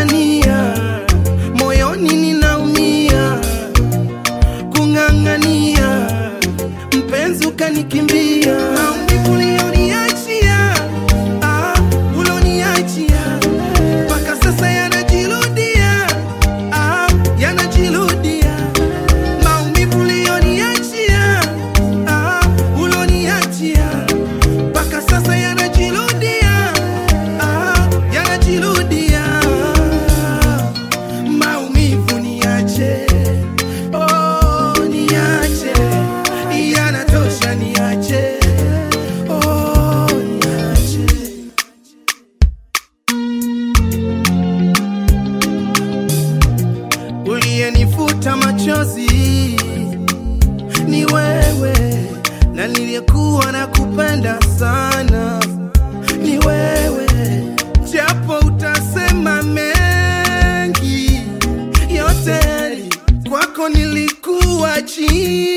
kung'ang'ania, moyoni ninaumia, kung'ang'ania, mpenzi ukanikimbia, maumivu ulioniachia, ah, uloniachia mpaka sasa yanajirudia, ah, yanajirudia maumivu ulioniachia, ah, uloniachia mpaka sasa yanajirudia, ah, yanajirudia. Maumivu niache, oh, niache, yanatosha, niache, oh, niache. uliyenifuta machozi ni wewe, na niliyekuwa na kupenda sana ni wewe, japo utasema mengi, yote kwako nilikuwa chini